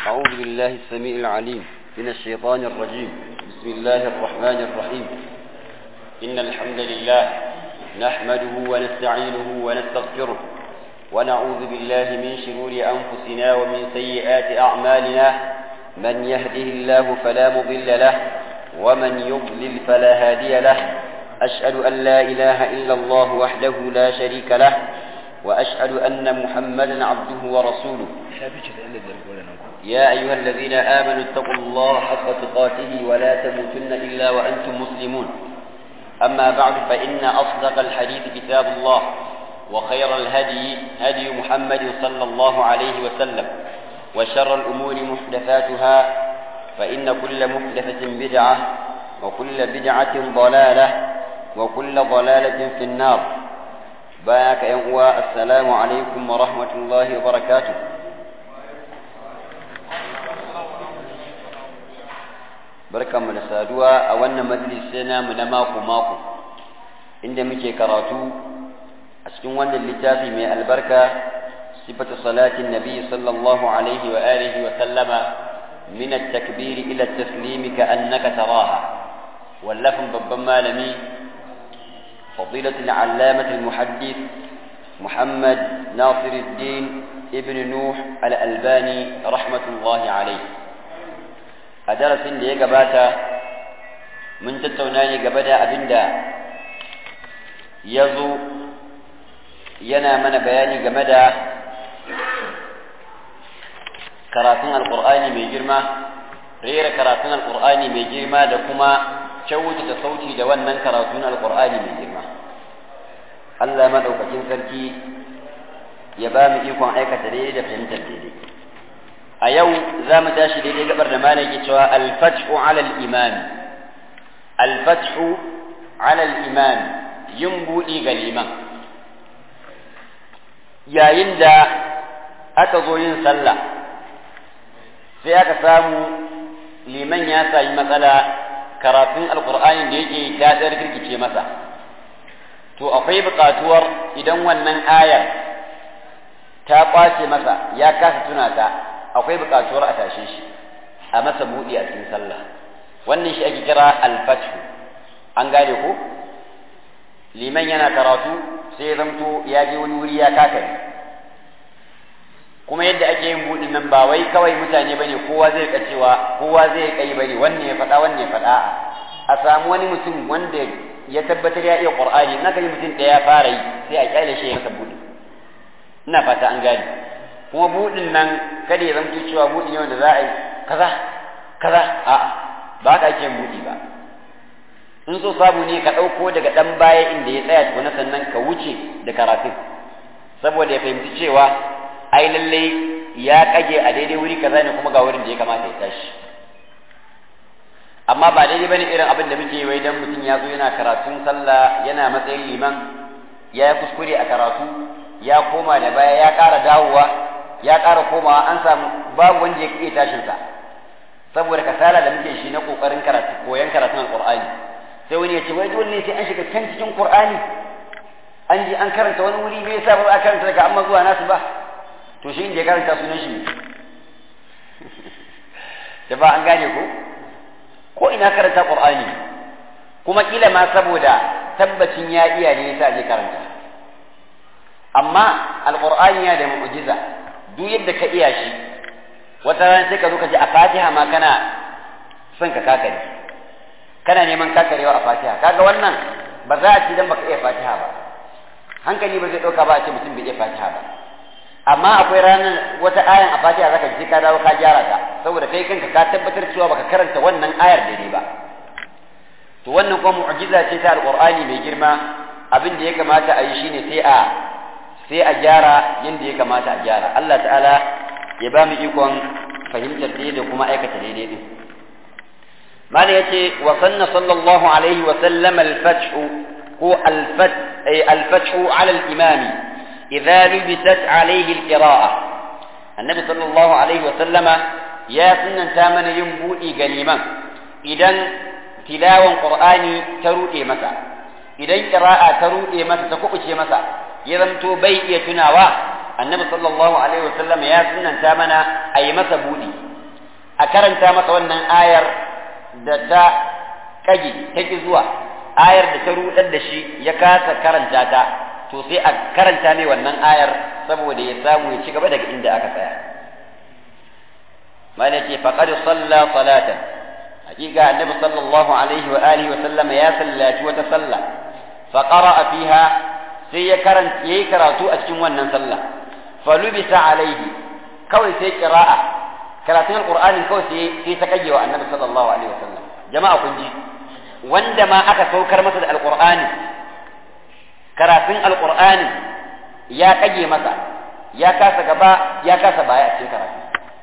أعوذ بالله السميع العليم من الشيطان الرجيم بسم الله الرحمن الرحيم إن الحمد لله نحمده ونستعينه ونستغفره ونعوذ بالله من شرور أنفسنا ومن سيئات أعمالنا من يهده الله فلا مضل له ومن يضلل فلا هادي له أشهد أن لا إله إلا الله وحده لا شريك له وأشهد أن محمدا عبده ورسوله يا أيها الذين آمنوا اتقوا الله حق تقاته ولا تموتن إلا وأنتم مسلمون أما بعد فإن أصدق الحديث كتاب الله وخير الهدي هدي محمد صلى الله عليه وسلم وشر الأمور محدثاتها فإن كل محدثة بدعة وكل بدعة ضلالة وكل ضلالة في النار باك ينقوى السلام عليكم ورحمة الله وبركاته barkan mu da saduwa a wannan majalisi namu na mako mako inda muke karatu a cikin wannan littafi mai albarka sifatu salatin nabi sallallahu alaihi wa alihi wa sallama min at-takbir ila at-taslim ka annaka taraha wallafin babban malami فضيلة العلامة المحدث محمد ناصر الدين ابن نوح الألباني رحمة الله عليه أدرس اللي قباتا من تتوناني قبدا أبندا يزو ينا من بياني قبدا كراتون القرآن من جرمة غير كراتون القرآن من جرمة لكما kyautata sauti da wannan karatun alkur'ani mai girma Allah madaukakin sarki ya ba mu ikon aikata daidai da fahimtar daidai a yau za mu tashi daidai gabar da malam ke cewa alfathu ala al-imam alfathu ala al-imam yin buɗi ga liman yayin da aka zo yin sallah sai aka samu liman ya sami matsala karatun alkur'ani da yake ta tsar kirkice masa to akwai buƙatuwar idan wannan ayar ta kwace masa ya kasa tuna ta akwai buƙatuwar a tashe shi a masa buɗi a cikin sallah wannan shi ake kira alfathu an gane ko liman yana karatu sai zamto ya je wani wuri ya kakare kuma yadda ake yin buɗin nan ba wai kawai mutane bane kowa zai ka cewa kowa zai kai bane wanne ya faɗa wanne ya faɗa a samu wani mutum wanda ya tabbatar ya iya qur'ani in aka yi mutum ɗaya ya fara yi sai a kyale shi ya masa buɗi ina fata an gane kuma buɗin nan kada ya zamto cewa buɗi ne wanda za a yi kaza kaza a ba ka ake buɗi ba in so samu ne ka ɗauko daga ɗan baya inda ya tsaya tukuna sannan ka wuce da karatun saboda ya fahimci cewa ai lalle ya kage a daidai wuri kaza ne kuma ga wurin da ya kamata ya tashi amma ba daidai bane irin abin da muke wai dan mutum ya zo yana karatun sallah yana matsayin liman ya yi kuskure a karatu ya koma da baya ya ƙara dawowa ya ƙara komawa an samu babu wanda ya iya tashin sa saboda kasala da muke shi na kokarin karatu koyan karatun alqur'ani sai wani ya ce wai dole ne sai an shiga can cikin qur'ani an ji an karanta wani wuri me yasa ba a karanta daga amma zuwa nasu ba to shi inda ya karanta sunan shi da ba an gane ko ko ina karanta qur'ani kuma kila ma saboda tabbacin ya iya ne yasa je karanta amma alqur'ani ya da mu'jiza duk yadda ka iya shi wata ran sai ka zo ka ji a fatiha ma kana son ka kakare kana neman kakarewa a fatiha kaga wannan ba za a ci dan baka iya fatiha ba hankali ba zai dauka ba a ce mutum bai iya fatiha ba amma akwai ranar wata ayan a fatiha zaka ji ka dawo ka gyara ta saboda kai kanka ka tabbatar cewa baka karanta wannan ayar daidai ba to wannan kuma mu'jiza ce ta alqur'ani mai girma abin da ya kamata a yi shine sai a sai a gyara yanda ya kamata a gyara Allah ta'ala ya ba mu ikon fahimtar daidai da kuma aikata daidai din mala yace wa sanna sallallahu alaihi wa sallam al-fathu ko al-fath ay al-fathu ala al-imami إذا لبست عليه القراءة النبي صلى الله عليه وسلم يا سنن تامن ينبوئي قليما إذا تلاوة قرآني تروئي مسا إذا قراءة تروئي مسا تكوكشي مسا يذمتو بيئي تناوا النبي صلى الله عليه وسلم يا سنن تامن أي مسا بودي a karanta masa wannan ayar da ta kage ta ki zuwa ayar da ta rudar da shi ya kasa karanta ta to sai a karanta mai wannan ayar saboda ya samu ya ci gaba daga inda aka tsaya mana ce faqad salla salatan hakika annabi sallallahu alaihi wa alihi wa sallama ya sallaci wata sallah fa qara'a fiha sai ya karanta yayi karatu a cikin wannan sallah fa lubisa alaihi kawai sai qira'a karatun alqur'ani kawai sai sai ta kage wa annabi sallallahu alaihi wa sallam jama'a kun ji wanda ma aka saukar masa da alqur'ani karatun alqur'ani ya kage masa ya kasa gaba ya kasa baya a cikin karatu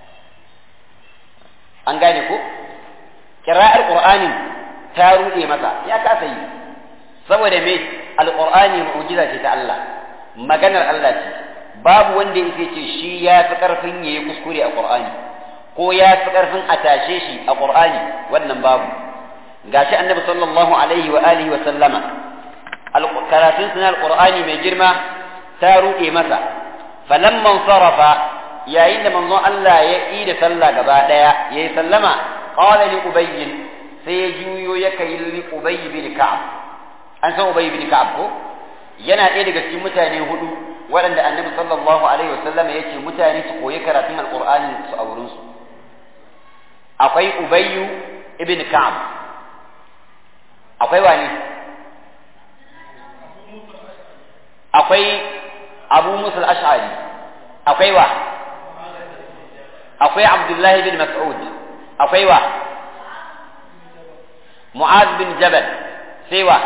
an gane ko kira'ar qur'ani ta rude masa ya kasa yi saboda me alqur'ani mu'jiza ce ta Allah maganar Allah ce babu wanda yake ce shi ya fi karfin yayi kuskure a qur'ani ko ya fi karfin a tashe shi a qur'ani wannan babu gashi annabi sallallahu alaihi wa alihi wa sallama karatun sunan alqur'ani mai girma ta rude masa falamman sarafa yayin da manzon Allah ya yi da sallah gaba daya yayi sallama qala li ubay sai ya juyo ya kai li ubay bin ka'ab an san ubay bin ka'ab ko yana ɗaya daga cikin mutane hudu waɗanda annabi sallallahu alaihi wasallam ya ce mutane su koyi karatun alqur'ani su a wurin su akwai ubayyu ibn ka'ab akwai wani akwai abu musa al-ash'ari akwai wa akwai abdullahi bin mas'ud akwai wa mu'az bin jabal sai wa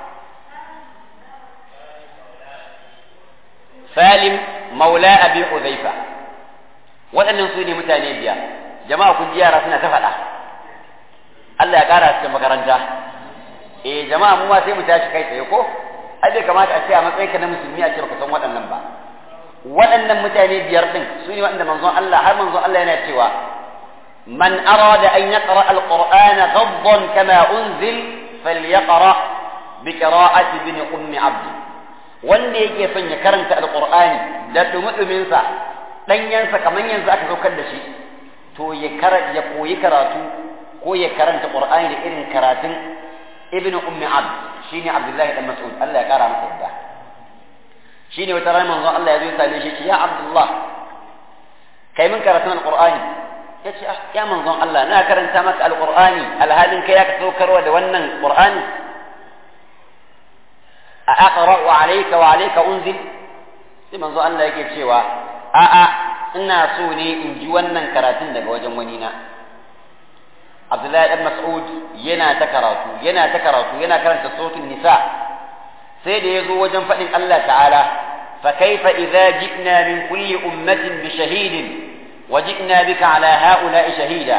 salim maula abi hudhaifa waɗannan su ne mutane biya jama'a kun ji yara suna ta faɗa Allah ya ƙara cikin makaranta eh jama'a mu ma sai mu tashi kai tsaye ko ai bai kamata a ce a matsayinka na musulmi a ce baka san waɗannan ba waɗannan mutane biyar ɗin su ne waɗanda manzon Allah har manzon Allah yana cewa man arada an yaqra alquran ghaddan kama unzil falyaqra bi qira'ati ibn ummi abd wanda yake son ya karanta alqur'ani da dumudumin sa danyansa kaman yanzu aka saukar da shi to ya ya koyi karatu ko ya karanta qur'ani da irin karatun ibn ummi abd shine abdullahi dan mas'ud Allah ya kara masa yadda shine wata rana manzo Allah ya zo ya same shi ya Abdullah kai min karatun alqur'ani yace ah ya manzon Allah na karanta maka alqur'ani alhalin kai ya saukarwa da wannan qur'ani a aqra wa alayka wa alayka unzil sai manzo Allah yake cewa a a ina so ne in ji wannan karatun daga wajen wani na Abdullahi dan Mas'ud yana ta karatu yana ta karatu yana karanta sautin nisa sai da ya zo wajen faɗin Allah ta'ala fa kaifa idza ji'na min kulli ummatin bi shahidin wa ji'na bika ala ha'ula'i shahida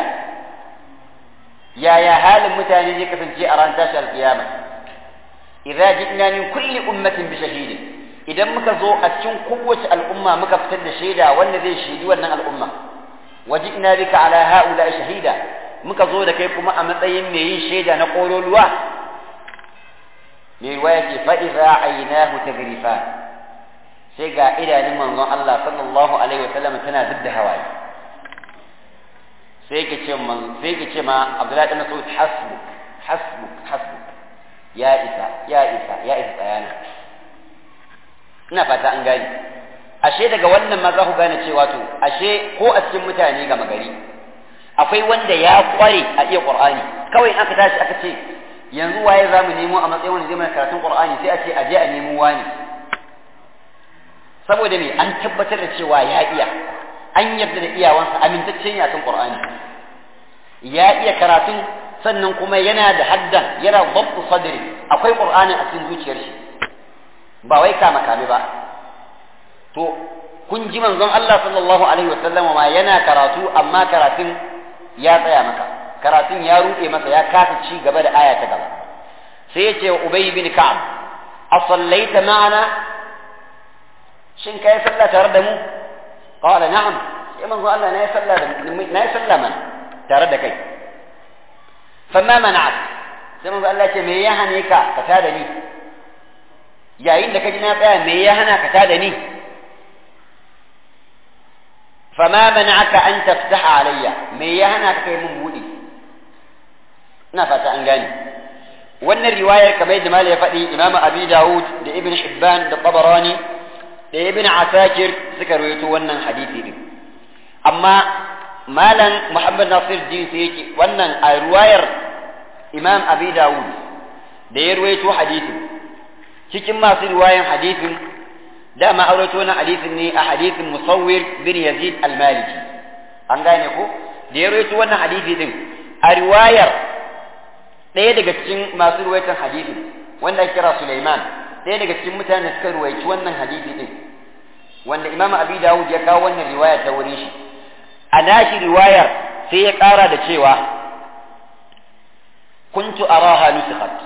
yaya halin mutane zai kasance a ran tashi alkiyama idza ji'na min kulli ummatin bi shahidin idan muka zo a cikin kowace al'umma muka fitar da shaida wanda zai shaidi wannan al'umma wa ji'na bika ala ha'ula'i shahida muka zo da kai kuma a matsayin mai yin shaida na ƙololuwa mai waya ce fa'iza ainihu ta garifa sai ga idanun manzon Allah sallallahu alaihi wa sallam tana zub da hawaye sai ke ce man sai ke ce ma Abdullahi bin Mas'ud hasbuk hasbuk hasbuk ya isa ya isa ya isa tsayana ina fata an gane ashe daga wannan ma za ku gane cewa to ashe ko a cikin mutane ga magari akwai wanda ya kware a iya Qur'ani kawai in aka tashi aka ce yanzu waye za mu nemo a matsayin wanda zai mana karatun Qur'ani sai a ce a je a nemo wani saboda me an tabbatar da cewa ya iya an yarda da iyawansa amintacce ne akan Qur'ani ya iya karatun sannan kuma yana da haddan yana babbu sadri akwai Qur'ani a cikin zuciyar shi ba wai kama kame ba to kun ji manzon Allah sallallahu alaihi wasallam ma yana karatu amma karatun ya tsaya maka karatun ya ruɗe masa ya kasa ci gaba da aya ta gaba sai ya ce wa Ubay bin Ka'ab a sallaita ma'ana shin kai sallah tare da mu qala na'am sai manzo Allah na yi sallah da na yi sallah mana tare da kai famma mana'at sai manzo Allah ce me ya hane ka ka tada ni yayin da ka ji na tsaya me ya hana ka tada ni fama mana'aka an taftaha alayya me ya hana ka kai mun buɗe ina fata an gane wannan riwayar kamar yadda malai ya faɗi imamu abi dawud da ibn hibban da tabarani da ibn asakir suka rawaito wannan hadisi din amma malam muhammad nasir din sai yake wannan a riwayar imam abi dawud da ya rawaito hadisin cikin masu riwayan hadisin dama aurato na hadisin ne a hadisin musawwir bin yazid al-maliki an gane ko da ya rawaito wannan hadisi din a riwayar ɗaya daga cikin masu ruwaitan hadisi wanda ake kira Sulaiman ɗaya daga cikin mutane suka ruwaici wannan hadisi din wanda Imam Abi Dawud ya kawo wannan riwaya ta wurin shi a nashi riwayar sai ya ƙara da cewa kuntu araha nusikhat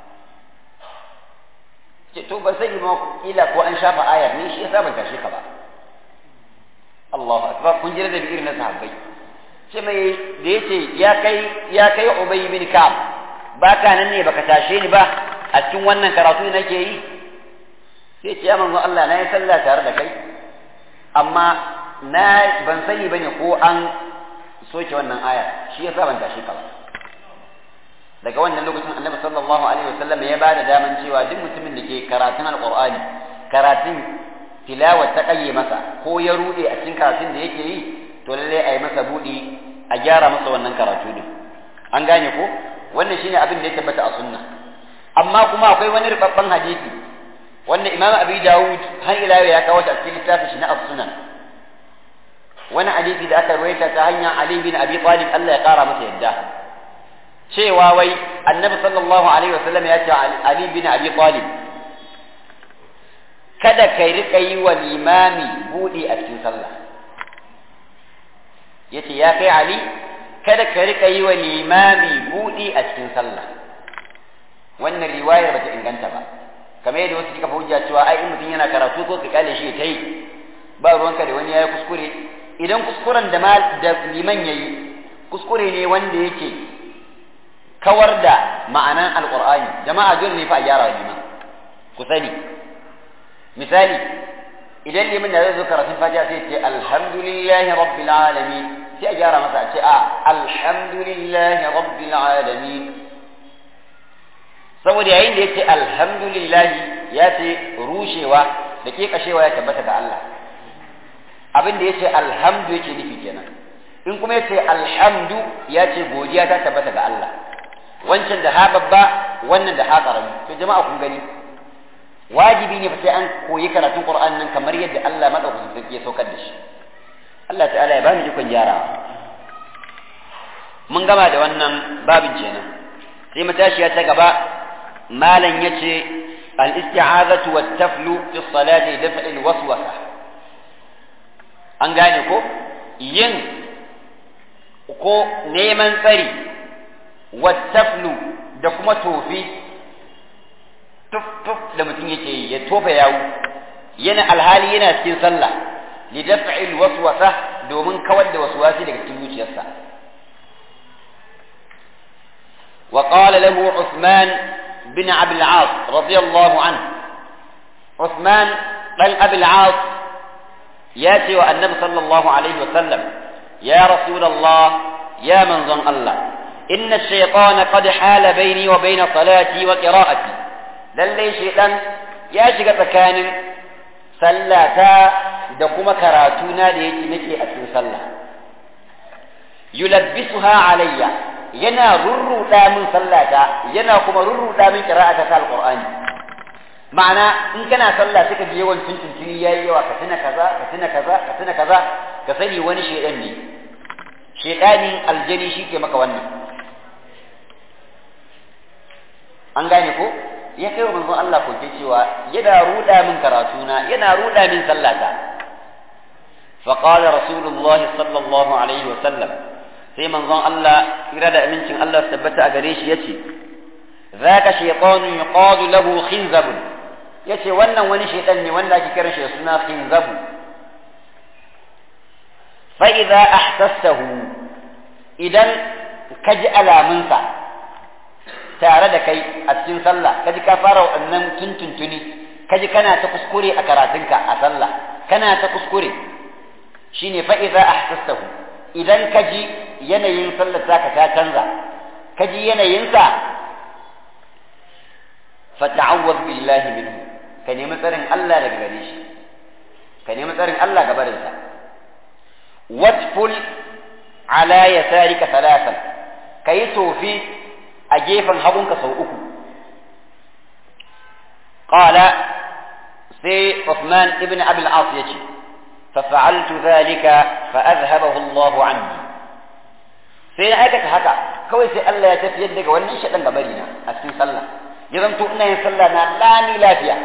ce to ban sani ma kila ko an shafa ayar ne shi yasa ban tashi ka ba Allahu akbar kun jira da bi irin na sahabbai ce mai da yace ya kai ya kai Ubay bin Ka'ab ba ka nan ne baka tashe ni ba a cikin wannan karatu nake yi sai ce ya manzo Allah na yi sallah tare da kai amma na ban sani bane ko an soke wannan aya shi yasa ban tashe ka ba daga wannan lokacin annabi sallallahu alaihi wasallam ya bada daman cewa duk mutumin da ke karatun alqur'ani karatun tilawa ta kayye masa ko ya rude a cikin karatun da yake yi to lalle a yi masa budi a gyara masa wannan karatu din an gane ko wannan shine abin da ya tabbata a sunna amma kuma akwai wani rubabban hadisi wanda imam abi dawud har ila ya kawo ta cikin littafin shi na as-sunan wani hadisi da aka rawaita ta hanyar ali bin abi talib Allah ya kara masa yadda cewa wai annabi sallallahu alaihi wasallam ya ce ali bin abi talib kada kai rika yi wa limami budi a cikin sallah yace ya kai ali kada ka rika yi wa limami buɗi a cikin sallah wannan riwayar bata inganta ba kamar yadda wasu suka hujja cewa ai in mutum yana karatu ko ka kale shi ta yi ba ruwanka da wani yayi kuskure idan kuskuren da da liman yayi kuskure ne wanda yake kawar da ma'anan alqur'ani jama'a dole ne fa a gyara liman ku sani misali idan liman da zai zo karatun fatiha sai ce alhamdulillahi rabbil alamin sai a gyara masa a ce a alhamdulillahi rabbil alamin saboda yayin da yace alhamdulillahi ya ce rushewa da ke kashewa ya tabbata ga Allah abin da yace alhamdu yake nufi kenan in kuma yace alhamdu ya ce godiya ta tabbata ga Allah wancan da ha babba wannan da ha karami to jama'a kun gani wajibi ne fa sai an koyi karatun Qur'an nan kamar yadda Allah madaukakin sarki ya saukar da shi Allah ta'ala ya bani ikon gyarawa mun gama da wannan babin kenan sai matashiya ta gaba malam yace al-isti'azatu wat-taflu fi salati daf'i al-waswasa an gane ko yin ko neman tsari wat-taflu da kuma tofi tuf tuf da mutum yake yi ya tofa yawu yana alhali yana cikin sallah li daf'i al-waswasa domin kawar da waswasi daga cikin zuciyarsa وقال له عثمان بن أبي العاص رضي الله عنه عثمان بن أبي العاص ياتي والنبي صلى الله عليه وسلم يا رسول الله يا من ظن الله إن الشيطان قد حال بيني وبين صلاتي وقراءتي للي شيطان يا شيخ تكان صلاتا دقم كراتونا ليجي نكي أسن صلى يلبسها عليّ yana rurruɗa min sallata yana kuma rurruɗa min qira'ata ta alqur'ani ma'ana in kana sallah sai ka ji yawan tuntuntuni yayi yawa ka tuna kaza ka tuna kaza ka tuna kaza ka sani wani shedan ne shedanin aljani shike maka wannan an gane ko ya kai wa manzon Allah ko ke cewa yana ruɗa min karatuna yana ruɗa min sallata فقال رسول الله صلى الله عليه وسلم sai manzon Allah kira da amincin Allah su tabbata a gare shi yace zaka shaytanu yuqadu lahu khinzab yace wannan wani shaytan ne wanda ake kiran shi da suna khinzab fa idza ahsassahu idan kaji alamunsa tare da kai a cikin sallah kaji ka fara wannan tuntuntuni kaji kana ta kuskure a karatunka a sallah kana ta kuskure shine fa idza ahsastahu idan ka ji yanayin sallar taka ta canza ka ji yanayinsa fa ta'awwaz billahi minhu ka nemi tsarin Allah daga gare shi ka nemi tsarin Allah ga barinsa watful ala yasarika thalathan kayi tofi a gefen hagunka sau uku qala sai Uthman ibn Abi al-As yace ففعلت ذلك فأذهبه الله عني sai na aikata haka kawai sai Allah ya tafiyar daga wannan shaɗan gabari na a cikin sallah ya zanto ina yin sallah na lami lafiya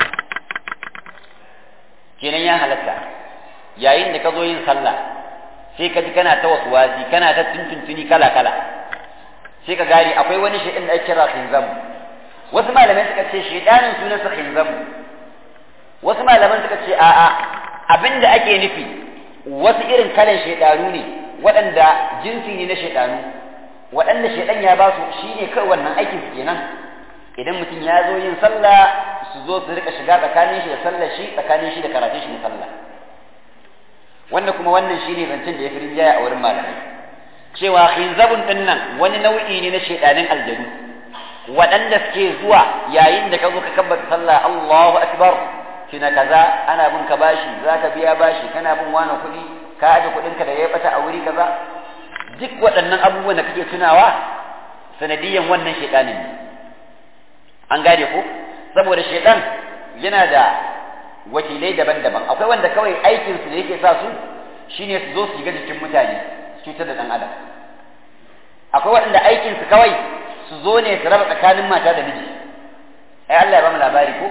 kenan ya halatta yayin da ka zo yin sallah sai ka ji kana ta wasu wazi kana ta tuntuntuni kala kala sai ka gane akwai wani shaɗin da ake kira khinzamu wasu malamai suka ce shaidanin sunansa khinzamu wasu malaman suka ce a'a abin da ake nufi wasu irin kalan shaidanu ne waɗanda jinsi ne na shaidanu waɗanda shaidan ya ba su shi ne kawai wannan aikin su kenan idan mutum ya zo yin sallah su zo su rika shiga tsakanin shi da sallar shi tsakanin shi da karatun shi na sallah wanda kuma wannan shine zancen da ya fi rinjaya a wurin malamai cewa khinzabun din nan wani nau'i ne na shaidanin aljanu waɗanda suke zuwa yayin da ka zo ka kabbata sallah Allahu akbar kina kaza ana bin ka bashi za ka biya bashi kana bin wani kuɗi ka aje kuɗinka da ya bata a wuri kaza duk waɗannan abubuwan da kake tunawa sanadiyan wannan shaidanin ne an gane ko saboda shaidan yana da wakilai daban-daban akwai wanda kawai aikinsu da yake sa su shine su zo su shiga jikin mutane su cutar da ɗan adam akwai waɗanda aikinsu kawai su zo ne su raba tsakanin mata da miji ai Allah ya ba mu labari ko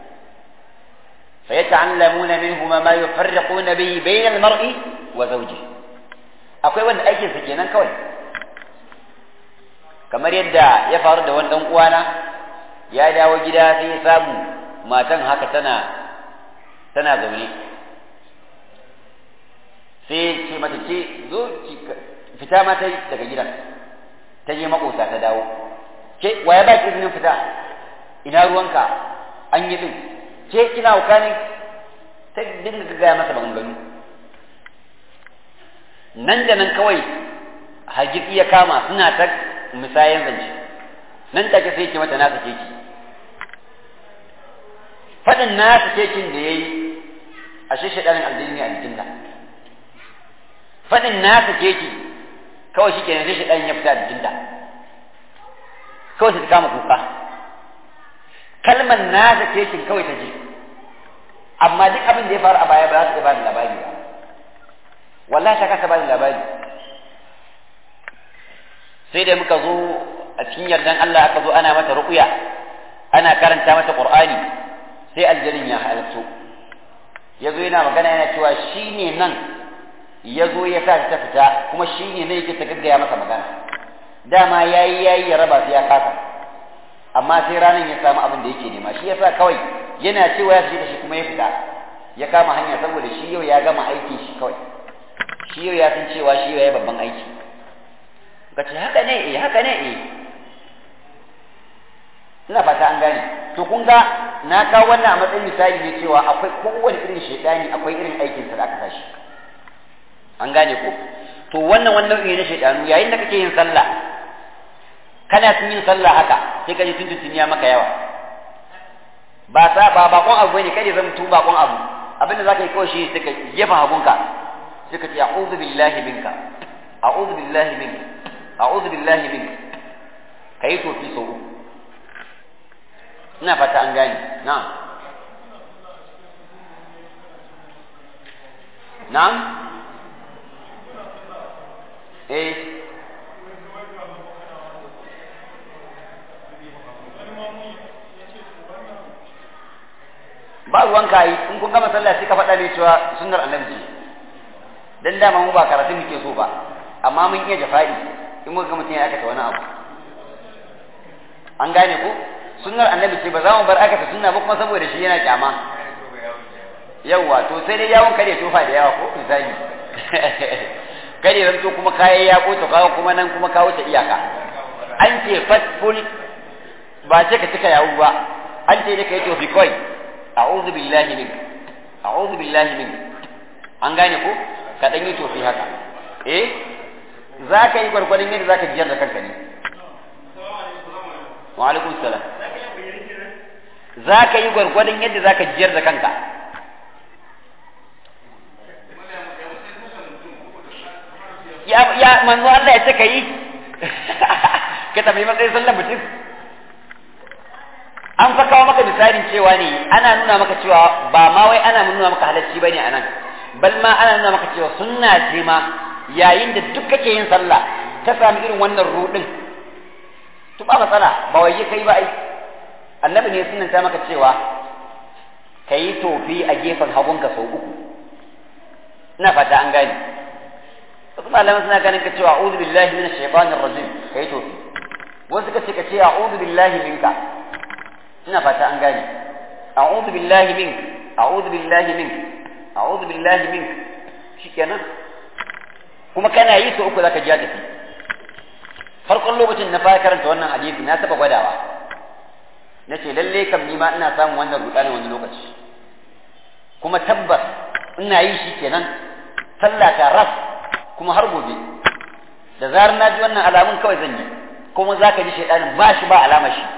فيتعلمون منهما ما يفرقون به بين المرء وزوجه akwai wanda aikin sa kenan kawai kamar yadda ya faru da wani dan uwana ya dawo gida sai ya samu matan haka tana tana zaune sai ce mata ce zo fita ma ta daga gidan ta je makota ta dawo ke waya ba ki izinin fita ina ruwanka an yi din ke kina wuka ne ta dinga gaya masa maganganu nan da nan kawai hajjiki ya kama suna ta misayen zance nan take sai ke mata nasa keki faɗin nasa kekin da ya yi a shi shaɗanin aljini a jikinta faɗin nasa keki kawai shi kenan sai shaɗanin ya fita a jikinta kawai sai ta kama kuka kalmar nasa kekin kawai ta je amma duk abin da ya faru a baya ba za su iya bani labari ba wallahi ta kasa bani labari sai da muka zo a cikin yardan Allah aka zo ana mata ruqya ana karanta mata qur'ani sai aljanin ya halarto ya zo yana magana yana cewa shi ne nan ya zo ya sa ta fita kuma shi ne nan yake ta gaggaya masa magana dama yayi yayi ya raba su ya kasa amma sai ranar ya samu abin da yake nema shi yasa kawai yana cewa ya shiga shi kuma ya fita ya kama hanya saboda shi yau ya gama aikin shi kawai shi yau ya san cewa shi yau ya babban aiki ka ce haka ne eh haka ne eh ina fata an gane to kun ga na kawo wannan a matsayin misali ne cewa akwai kowane irin shaidani akwai irin aikin sa da aka tashi an gane ko to wannan wannan ne na shaidanu yayin da kake yin sallah kana sun yin sallah haka sai ka ji tuntun ya maka yawa ba sa ba bakon abu ne kai zan tu bakon abu abinda zaka yi kawai shi sai ka jefa hagunka sai ka ce a'udhu billahi minka a'udhu billahi minka a'udhu billahi minka kai to fi sau uku ina fata an gane na'am na'am eh ba ruwan kayi in kun gama sallah sai ka faɗa ne cewa sunnar annabi ce dan dama mu ba karatu muke so ba amma mun iya jafa'i in muka ga mutum ya aikata wani abu an gane ko sunnar annabi ce ba za mu bar aikata sunna ba kuma saboda shi yana kyama yawwa to sai dai yawon kare tofa da yawa ko misali kare ran to kuma kayan ya ko to kawo kuma nan kuma kawo ta iyaka an ce fatful ba ce ka cika yawo ba an ce da kai tofi kawai a'udhu billahi min a'udhu billahi min an gane ko ka dan yi tofi haka eh za ka yi gwargwadon yadda za ka jiyar da kanka ne wa alaikum salam za ka yi gwargwadon yadda za ka jiyar da kanka ya ya manzo Allah ya ce ka yi ka tambayi matsayin sallar mutum an fa kawo maka misalin cewa ne ana nuna maka cewa ba ma wai ana nuna maka halacci bane a nan bal ma ana nuna maka cewa sunna ce ma yayin da duk kake yin sallah ka sami irin wannan rudin to ba matsala ba wai kai ba ai annabi ne sunanta maka cewa kayi tofi a gefen hagunka sau uku ina fata an gane wasu malaman suna ganin ka cewa a'udhu billahi minash shaitanir rajim kai tofi wasu ka ce ka ce a'udhu billahi minka ina fata an gane a'udhu billahi mink a'udhu billahi mink a'udhu billahi mink shikenan kuma kana yi sau uku zaka ji tafi farkon lokacin na fara karanta wannan hadisi na taba gwadawa na ce lalle kam ni ma ina samun wannan rudanin wani lokaci kuma tabbas ina yi shi kenan sallah ta ras kuma har gobe da zarar na ji wannan alamun kawai zan yi kuma za ka ji shaidanin ba shi ba alama shi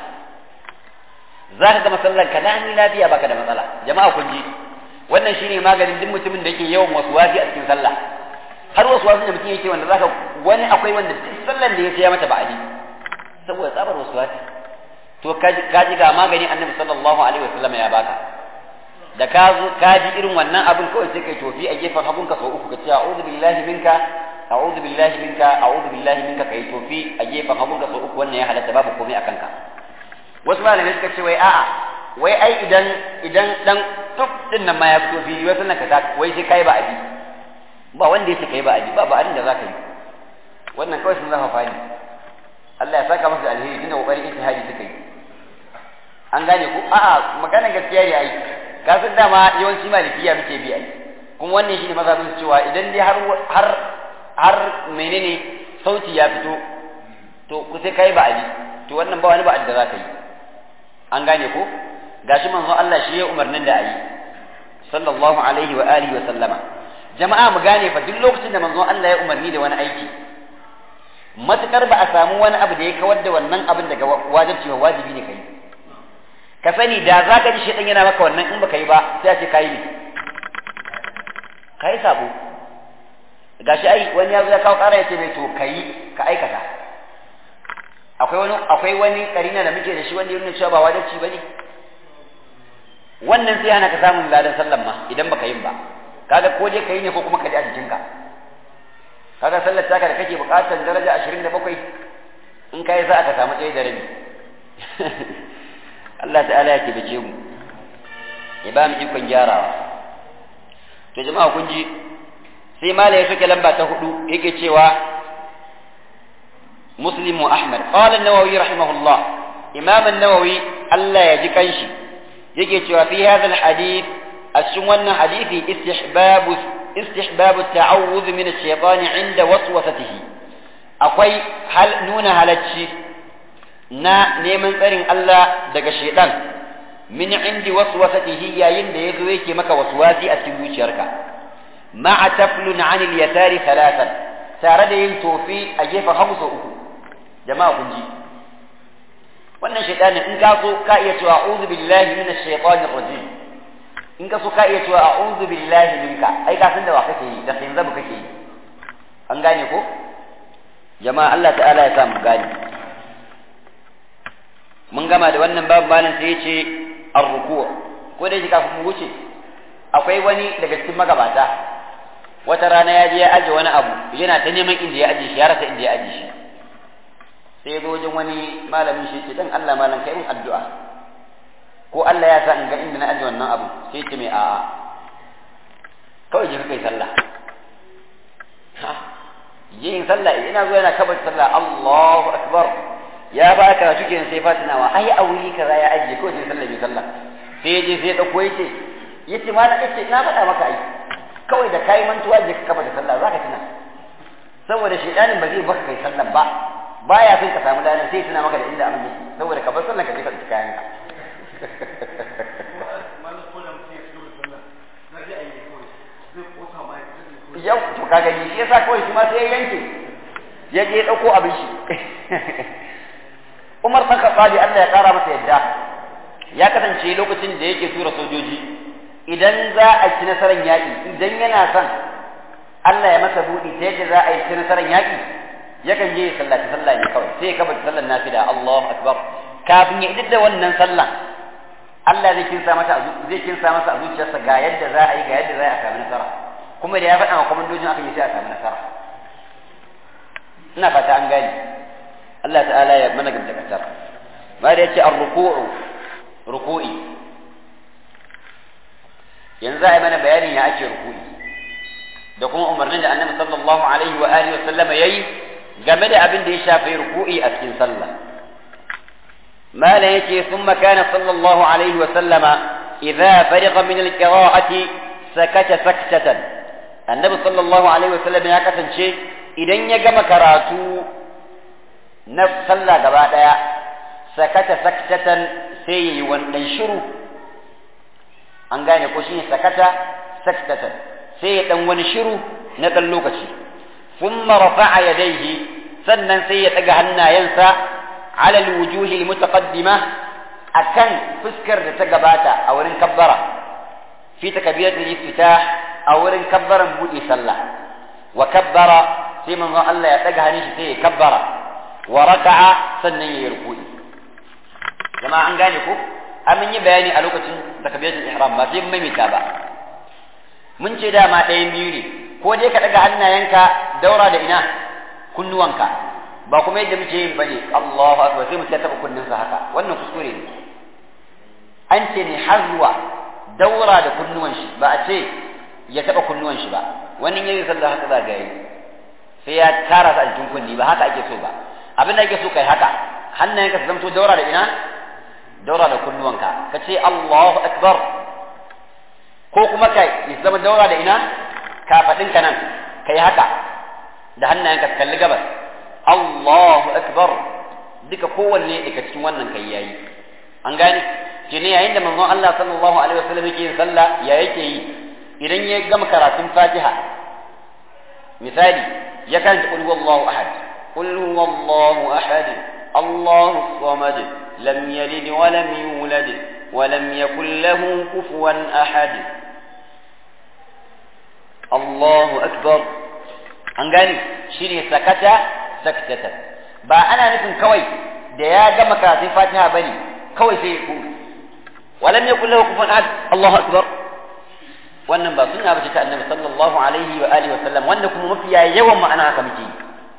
za ka gama sallar ka lami lafiya baka da matsala jama'a kun ji wannan shine maganin duk mutumin da yake yawan wasu wasi a cikin sallah har wasu wasu da mutum yake wanda zaka wani akwai wanda duk sallar da ya mata ba'adi saboda tsabar wasu wasi to ka ji ga magani annabi sallallahu alaihi wasallam ya baka da ka zo ka ji irin wannan abin kawai sai kai tofi a gefen hagunka sau uku ka ce a'udhu billahi minka a'udhu billahi minka a'udhu billahi minka kai tofi a gefen hagunka sau uku wannan ya halatta babu komai a kanka wasu malamai suka ce wai a'a wai ai idan idan dan tuk din nan ma ya fito fili wai sannan ka ta wai sai kai ba abi ba wanda yake kai ba abi ba ba abin da zaka yi wannan kawai sun zafa fani Allah ya saka masa alheri tunda kokarin ijtihadi suka yi an gane ko a'a magana gaskiya ne ai ka san dama yawanci malikiya muke bi ai kuma wannan shine mazhabin cewa idan dai har har har menene sauti ya fito to ku sai kai ba abi to wannan ba wani ba da zaka yi an gane ko gashi manzo Allah shi ya umarnin da ayi sallallahu alaihi wa alihi wa sallama jama'a mu gane fa duk lokacin da manzo Allah ya umarni da wani aiki matukar ba a samu wani abu da ya kawar da wannan abin daga wajibci wa wajibi ne kai ka sani da za ka ji shaidan yana maka wannan in baka yi ba sai a ce kayi ne kayi sabo gashi ai wani ya zo ya kawo ƙara ya ce mai to kayi ka aikata akwai wani akwai wani karina da muke da shi wanda ya nuna cewa ba wajibci bane wannan sai hana ka samun ladan sallan ma idan baka yin ba kaga ko dai kai ne ko kuma ka ji a jikinka kaga sallar taka da kake bukatar daraja 27 in kai za ka samu ɗaya da rabi Allah ta'ala ya taimake mu ya ba mu ikon gyarawa to jama'a kun ji sai mala ya soke lamba ta hudu yake cewa مسلم وأحمد قال النووي رحمه الله إمام النووي ألا يجكنش يجي في هذا الحديث السنة حديث استحباب استحباب التعوذ من الشيطان عند وسوسته أقوي هل نون هلتشي na neman tsarin Allah daga shaidan min indi waswasatihi yayin da yazo yake maka waswasi a cikin zuciyarka ma'a taflun 'anil yasari thalathan tare da yin tofi a gefen hagu sau uku jama'a kun ji wannan shaidanin in ka so ka iya cewa a'udhu billahi minash shaitanir rajim in ka so ka iya cewa a'udhu billahi minka ai ka san da wa kake yi da sai zabu kake yi an gane ko jama'a Allah ta'ala ya sa mu gane mun gama da wannan babu malam sai ya ce ar-ruku' ko da shi kafin mu wuce akwai wani daga cikin magabata wata rana ya je ya aje wani abu yana ta neman inda ya aje shi ya rasa inda ya aje shi sai ya zo wajen wani malamin shi ce dan Allah malam kai mun addu'a ko Allah ya sa in ga inda na aje wannan abu sai ce mai a'a kawai je kai sallah ha yin sallah ina zo yana kabar sallah Allahu akbar ya ba ka shi kenan sai fatinawa ai a wuri kaza ya aje ko sai sallah bi sallah sai ya je sai ya dauko yace yace ma na yace na faɗa maka ai kawai da kai mantuwa je ka kabar sallah zaka tuna saboda shedanin ba zai baka kai sallah ba baya son ka samu ladan sai tuna maka da inda abin yake saboda ka bar sallah ka je ka tsaya kayan ka yau to ka gani shi yasa kawai shi ma sai ya yanke ya je ɗauko abin shi Umar ɗan Khattabi Allah ya ƙara masa yadda ya kasance lokacin da yake tura sojoji idan za a ci nasarar yaƙi idan yana son Allah ya masa buɗi ta yadda za a yi ci nasarar yaƙi yakan je ya sallaci sallah ne kawai sai ya kabata sallar nafila Allahu akbar kafin ya idar da wannan sallah Allah zai kinsa mata zai kinsa masa a zuciyarsa ga yadda za a yi ga yadda za a samu nasara kuma da ya faɗa wa komandojin aka yi sai a samu nasara ina fata an gani Allah ta'ala ya mana gamta kasar ma da yace ar-ruku'u ruku'i yanzu za a yi mana bayanin ya ake ruku'i da kuma umarnin da annabi sallallahu alaihi wa alihi wa sallama yayi game da abin da ya shafi ruku'i a cikin sallah ما لا يجي ثم كان صلى الله عليه وسلم إذا فرغ من القراءة سكت سكتة النبي صلى الله عليه وسلم يا كسن شيء إذن يجمع كراتو نفس صلى قبادا سكت سكتة سي ونشرو an gane ko shine sakata saktatan sai ya dan wani shiru na dan lokaci thumma rafa'a yadayhi sannan sai ya daga hannayensa على الوجوه المتقدمة أكن فسكر تقباتا أو كبرة في تكبيرة الافتتاح أو كبر بودي صلى وكبر في من الله يتقها نشتي كبر وركع سنن يركوي جماعة عن قالكو أمن يبياني ألوكة تكبيرة الإحرام ما في مميتا با من شدا ما تين بيوني ko dai ka daga hannayenka daura da ina kunnuwanka ba kuma yadda muke yin bane Allahu akbar sai mutum ya taba kunninsa haka wannan kuskure ne an ce ne har zuwa daura da kunnuwan shi ba a ce ya taba kunnuwan shi ba wani yayin sallah haka za ga yi sai ya tara su a jikin kunni ba haka ake so ba abin da ake so kai haka hannayenka su zamto daura da ina daura da kunnuwanka ka ce Allahu akbar ko kuma kai ya zama daura da ina kafadinka nan kai haka da hannayenka su kalli gabas Allahu akbar duka kowanne daga cikin wannan kai yayi an gane ke ne yayin da manzon Allah sallallahu alaihi wasallam yake yin sallah ya yake yi idan ya gama karatun Fatiha misali ya karanta qul huwallahu ahad qul huwallahu ahad Allahu samad lam yalid wa lam yulad wa lam yakul lahu kufuwan ahad Allahu akbar an gane shine sakata saktatan ba ana nufin kawai da ya gama karatun fatiha bane kawai sai ya ku walam yakul lahu kufuwan ahad Allahu akbar wannan ba sunna bace ta annabi sallallahu alaihi wa alihi wa sallam wanda kuma mafiya yawan ma'ana haka muke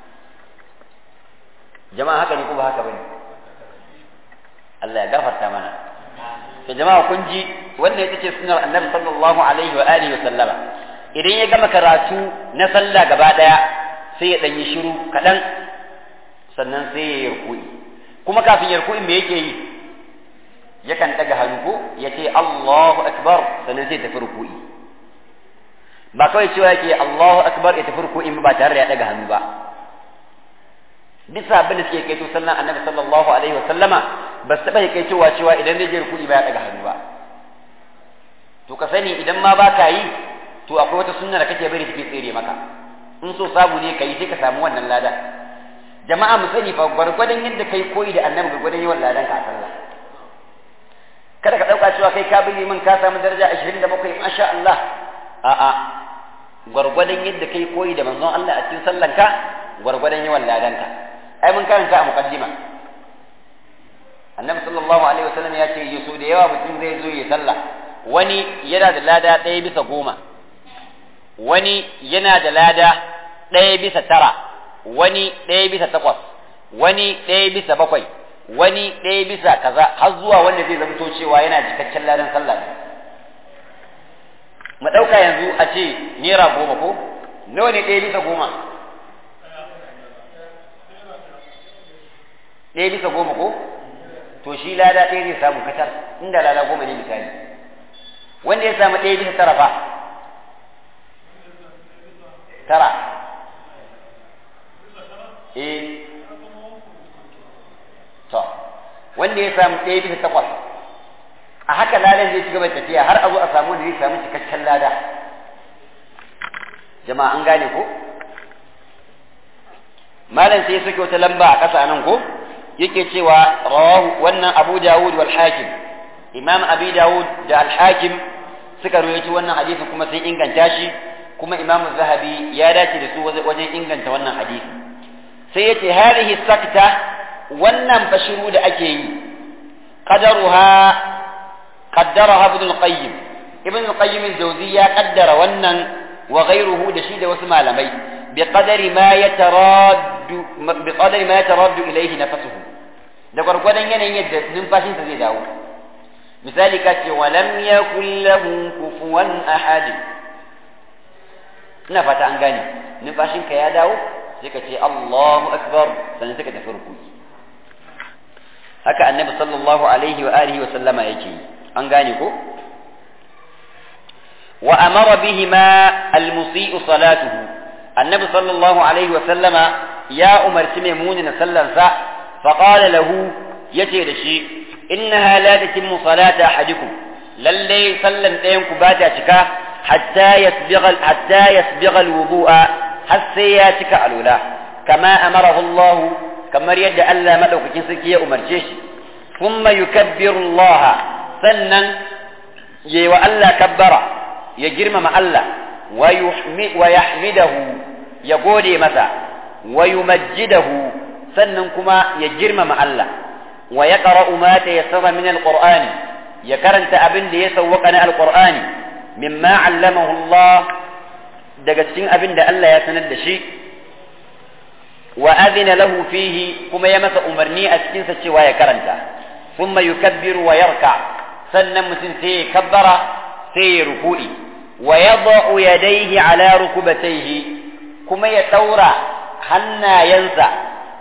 jama'a haka ne ko ba haka bane Allah ya gafarta mana to jama'a kun ji wannan ita ce sunnar annabi sallallahu alaihi wa alihi wa sallama idan ya gama karatu na sallah gaba daya sai ya ɗanyi shiru kaɗan sannan sai ya yi rukui kuma kafin ya rukui me yake yi yakan ɗaga hannu ko ya ce Allahu akbar sannan sai tafi rukui ba kawai cewa yake Allahu akbar ya tafi rukui ba tare da ya ɗaga hannu ba bisa abin da suke kai to sallan annabi sallallahu alaihi wa sallama ba su taɓa kai cewa cewa idan zai je rukui ba ya ɗaga hannu ba to ka sani idan ma ba ka yi to akwai wata sunna da kake bari take tsere maka in so samu ne kai sai ka samu wannan lada jama'a mu sani fa gwargwadon yadda kai koyi da annabi gwargwadon yawan ladan ka a sallah kada ka dauka cewa kai ka bi min ka samu daraja 27 masha Allah a'a gwargwadon yadda kai koyi da manzon Allah a cikin sallan ka gwargwadon yawan ladan ka ai mun karanta a muqaddima annabi sallallahu alaihi wasallam ya ce yaso da yawa mutum zai zo ya sallah wani yana da lada ɗaya bisa goma wani yana da lada ɗaya bisa tara wani ɗaya bisa takwas wani ɗaya bisa bakwai wani ɗaya bisa kaza har zuwa wanda zai zamto cewa yana cikakken ladan sallah ne mu ɗauka yanzu a ce naira goma ko nawa ne ɗaya bisa goma ɗaya bisa goma ko to shi lada ɗaya zai samu katar inda lada goma ne misali wanda ya samu ɗaya bisa tara fa tara eh to wanda ya samu ɗaya bisa takwas a haka ladan zai ci gaba tafiya har a zo a samu wanda zai samu cikakken lada jama'a an gane ko malam sai suke wata lamba a ƙasa nan ko yake cewa rawahu wannan Abu Dawud wal Hakim Imam Abi Dawud da Al Hakim suka rawaito wannan hadisi kuma sun inganta shi kuma Imam Zahabi ya dace da su wajen inganta wannan hadisi sai yace hadhihi sakta wannan bashiru da ake yi qadaruha qaddaraha Ibn al-Qayyim Ibn al-Qayyim al-Jawzi ya qaddara wannan wa ghayruhu da shi da wasu malamai biqadari ma yataraddu biqadari ma yataraddu ilayhi nafsuhu da gwargwadon yanayin yadda numfashinsa zai dawo misali ka ce walam yakul lahu kufuwan ahad ina fata an gane numfashinka ya dawo sai ka ce Allahu akbar sannan sai ka tafi rukuki haka annabi sallallahu alaihi wa alihi wa sallama yake an gane ko wa amara bihima almusi'u salatuhu annabi sallallahu alaihi wa sallama ya umarci mai munina sallarsa فقال له يتي دشي إنها لا تتم صلاة أحدكم للي سلم دينكم باتا شكا حتى يسبغ حتى يسبغ الوضوء حتى ياتك الأولى كما أمره الله كما يد ألا مدوك جنسكي أمر جيش ثم يكبر الله سنا يو ألا كبر يجرم مع الله ويحمد ويحمده يقول متى ويمجده sannan kuma ya girmama Allah wa ya qara'u ma tayassara min alqur'ani ya karanta abin da ya sawwaka na alqur'ani mimma 'allamahu Allah daga cikin abin da Allah ya sanar da shi wa adina lahu fihi kuma ya masa umarni a cikin sa cewa ya karanta thumma yukabbiru wa yarka sannan mutum sai ya kabbara sai ya ruku'i wa yada'u yadayhi ala rukubatayhi kuma ya daura hannayensa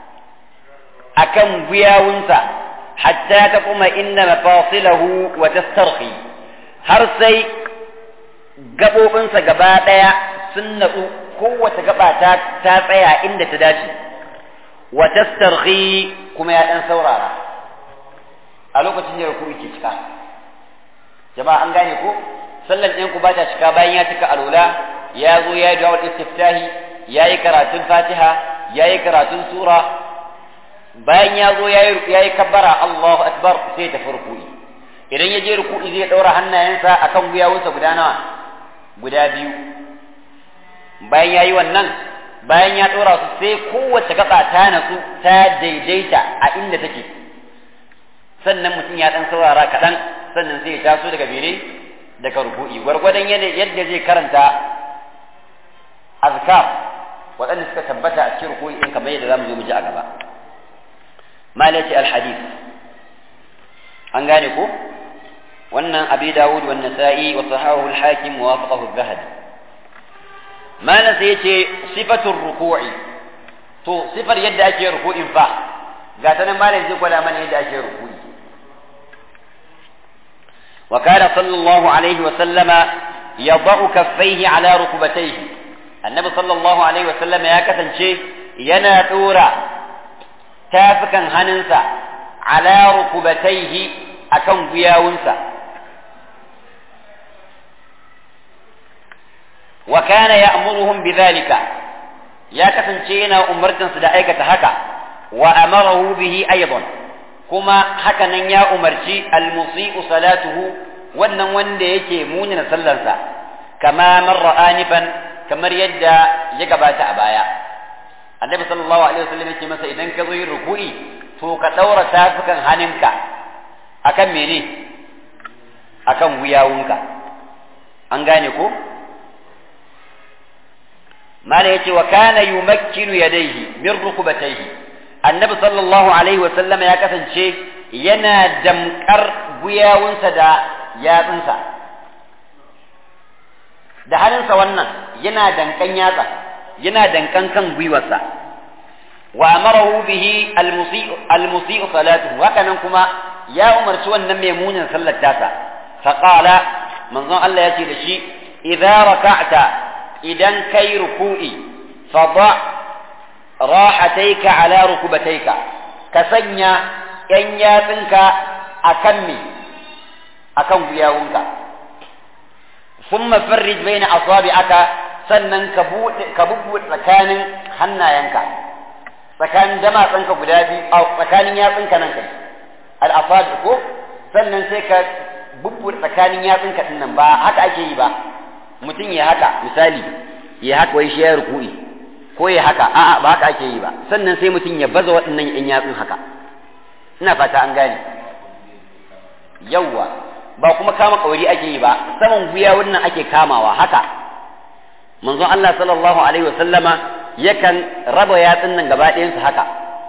akan guyawunsa hatta ta kuma inna mafasilahu wa tastarhi har sai gaɓoɓinsa gaba ɗaya sun natsu kowace gaba ta ta tsaya inda ta dace wa tastarhi kuma ya ɗan saurara a lokacin da ruku'i ke cika jama'a an gane ko sallan ɗin ku ba ta cika bayan ya cika alula ya zo ya yi dawar istiftahi ya yi karatun fatiha ya yi karatun sura bayan ya zo ya yi kabbara Allahu akbar sai tafi ruku'i idan ya je ruku'i zai ɗaura hannayensa akan gwiwawunsa guda nawa guda biyu bayan ya yi wannan bayan ya ɗora su sai kowace gaba ta natsu ta daidaita a inda take sannan mutum ya ɗan saurara kaɗan sannan sai ya taso daga bere daga ruku'i gwargwadon yadda zai karanta azkar waɗanda suka tabbata a cikin ruku'i in kamar yadda za mu zo mu ji a gaba malati alhadith an gane ko wannan abi dawud wa nasa'i wa sahahu al-hakim wa wafaqahu az-zahabi malan sai yace sifatur ruku'i to sifar yadda ake ruku'in fa ga ta nan malan zai gwada mana yadda ake ruku'i wa kana sallallahu alaihi wa sallama yadau kaffaihi ala rukbatayhi annabi sallallahu alaihi wa sallama ya kasance yana dora tafukan hannunsa ala rukubataihi akan guyawunsa wa kana ya'muruhum bidhalika ya kasance yana umartan su da aikata haka wa amarahu bihi aidan kuma haka nan ya umarci almusi'u salatuhu wannan wanda yake munina sallarsa kama marra anifan kamar yadda ya gabata a baya annabi sallallahu alaihi wasallam yake masa idan ka zo yin ruku'i to ka daura tafukan hannunka akan mene akan wuyawunka an gane ko mala yace wa kana yumakkinu yadayhi min rukubatayhi annabi sallallahu alaihi wasallam ya kasance yana damkar guyawunsa da yatsunsa da hannunsa wannan yana dankan yatsa yana dankan kan gwiwarsa wa amarahu bihi almusi'u salatuhu haka nan kuma ya umarci wannan mai munin sallar tasa fa qala manzon Allah yace da shi idza raka'ta idan kai ruku'i fa da rahataika ala rukubataika ka sanya yan yatsinka akan me akan guyawunka ثم فرج بين أصابعك sannan ka buɗe ka bubbuɗe tsakanin hannayenka tsakanin damatsanka guda biyu a tsakanin yatsunka nan kai al'afad ko sannan sai ka bubbuɗe tsakanin yatsunka din nan ba haka ake yi ba mutum ya haka misali ya haka wai shi ya ruku'i ko ya haka a'a ba haka ake yi ba sannan sai mutum ya baza waɗannan yan yatsun haka ina fata an gane yawwa ba kuma kama kauri ake yi ba saman guya wannan ake kamawa haka manzon Allah sallallahu alaihi wasallama yakan raba yatsun nan gaba ɗayan su haka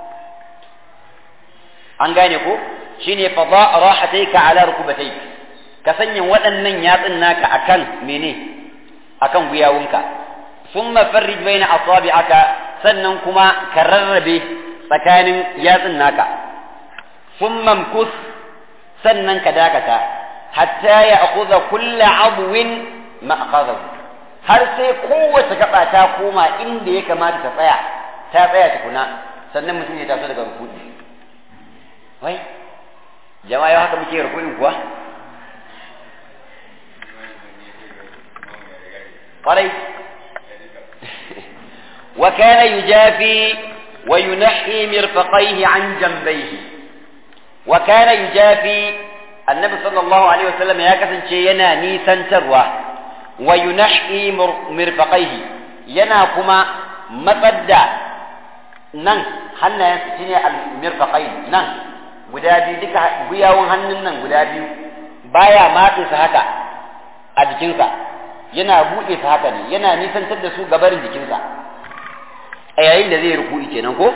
an gane ko shine fada rahataika ala rukubatayk ka sanya waɗannan yatsun naka akan mene akan guyawunka thumma farrij baina asabi'aka sannan kuma ka rarrabe tsakanin yatsun naka thumma mkus sannan ka dakata hatta ya akhudha kullu abwin ma'khadahu har sai kowace gaba ta koma inda ya kamata ta tsaya ta tsaya tukuna sannan mutum ya taso daga rukuni wai jama'a yau haka muke rukunin kuwa kwarai wa kana yujafi wa yunahhi mirfaqaihi an jambayhi wa kana yujafi annabi sallallahu alaihi wasallam ya kasance yana nisantarwa wa yunahhi mirfaqaihi yana kuma matsar da nan hannayen su shine al-mirfaqai nan guda biyu duka guyawun hannun nan guda biyu baya matse su haka a jikinsa yana buɗe su haka ne yana nisantar da su gabarin jikinsa a yayin da zai ruku'i kenan ko